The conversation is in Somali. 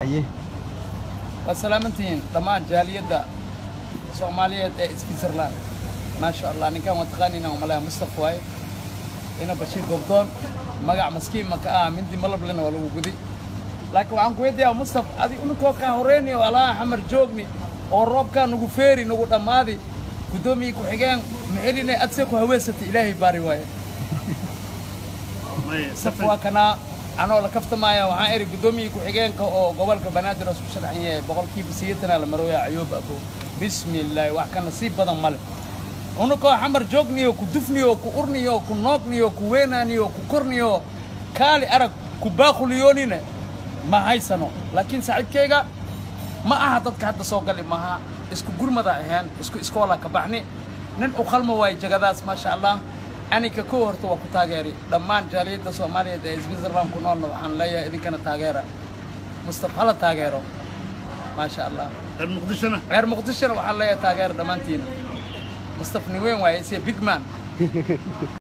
haye waad salaamantihiin dhammaan jaaliyadda soomaaliyeed ee switzerland maasha allah ninkan waa taqaaniina umaleha mustafa waaye ina bashiir gobdoon magac maskiin ma ka ah mindi malablena waa lagu gudi laakiin waxaan ku weydiiyaa mustaf adi uninkoo kaa horeyni oo alaha xamar joogni oo roobkaa nagu feeri nagu dhammaadi guddoomiye ku-xigeen maxeline adsee ku haweesatay ilaahay baari waaye saf waa kanaa anoo la kaftamaaya waxaan eri guddoomiye ku-xigeenka oo gobolka banaadir oo isku sharaxan yahay boqolkiiba sideetanaa la marooya ayuub abo bismi illaahi wax ka nasiib badan male unakoo xamar joogniyo ku dufniyo ku urniyo ku noogniyo ku weenaaniyo ku korniyo kaali arag ku baaquliyoonine ma haysano laakiin saaxiibkayga ma aha dadka hadda soo gali maaha isku gurmada ahaan isku iskoola ka baxni nin u qalmo waaye jagadaas maasha allah anika kow horta waa ku taageeri dhammaan jaaliyadda soomaaliyeed ee switzerland ku noolna waxaan leeyahay idinkana taageera mustafa hala taageero maasha allah reer muqdishona reer muqdishona waxaan leeyahay taageera dhammaantiina mustafa nin weyn waaye isiya big man